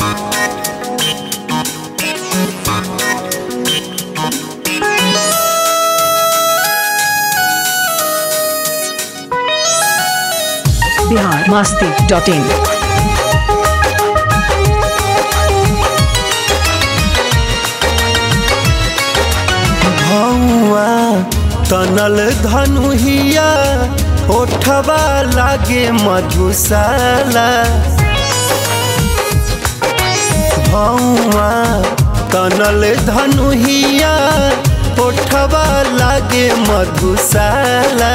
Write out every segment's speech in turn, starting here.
Bihar Masti dot in भौआ तनल धनुहिया ओठवा लागे मधुशाला भौआ तनल धनुहिया ओठवा लागे मधुशाला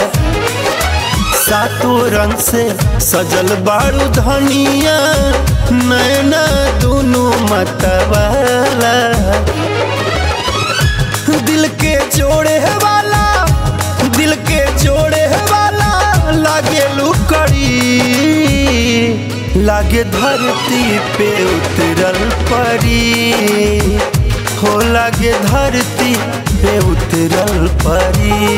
सातों रंग से सजल बारू धनिया नैना दोनों मतवाला दिल के जोड़े वाला दिल के जोड़े वाला लागे लुकड़ी लागे धरती पे उतरल परी हो लागे धरती पे उतरल परी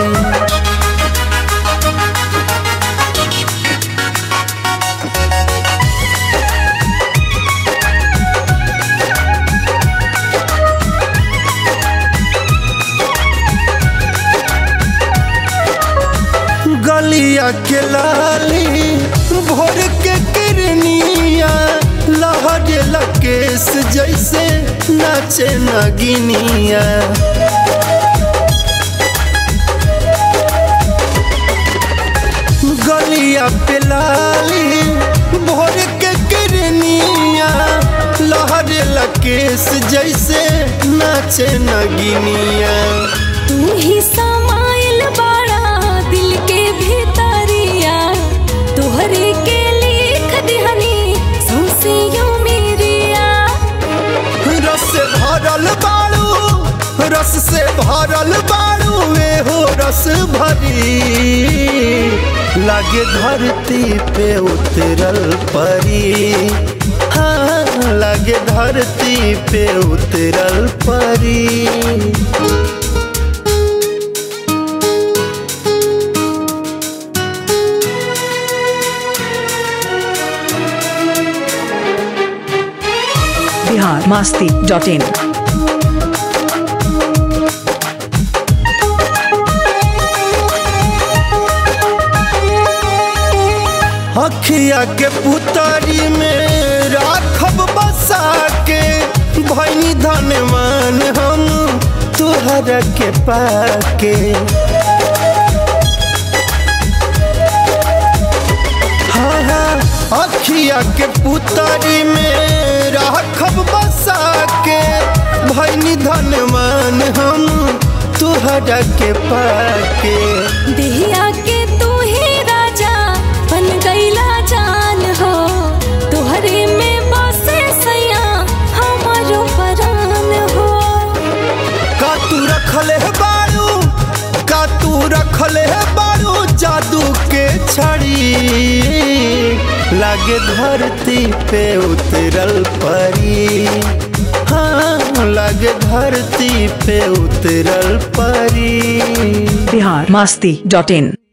गलिया के लाली भोर के किरनिया लहर लकेश जैसे नाचे नगिनिया गलिया पे लाली भोर के किरनिया लहर लकेश जैसे नाचे नगिनिया तू ही समाइल बाड़ा दिल के भीतरिया तोहरे के लिख दिहनी सौसियो मेरिया रस से भरल बाड़ू रस से भरल बाड़ू वे हो रस भरी लागे धरती पे उतरल परी हाँ लागे धरती पे उतरल परी बिहार मस्ती डॉट इन अखिया के पुतरी में राखब बसा के भैनी धनवान हम तुहरा के पाके हाँ हाँ अखिया के पुतरी में राखब बसा के भैनी धनवान हम तुहरा के पाके देहिया के तू ही राजा बन गईला जान हो तोहरे में बसे सैया हमारो परान हो का तू रखले है बारू का तू रखले है बारू जादू के छड़ी लागे धरती पे उतरल परी हाँ लागे धरती पे उतरल परी बिहार मस्ती डॉट इन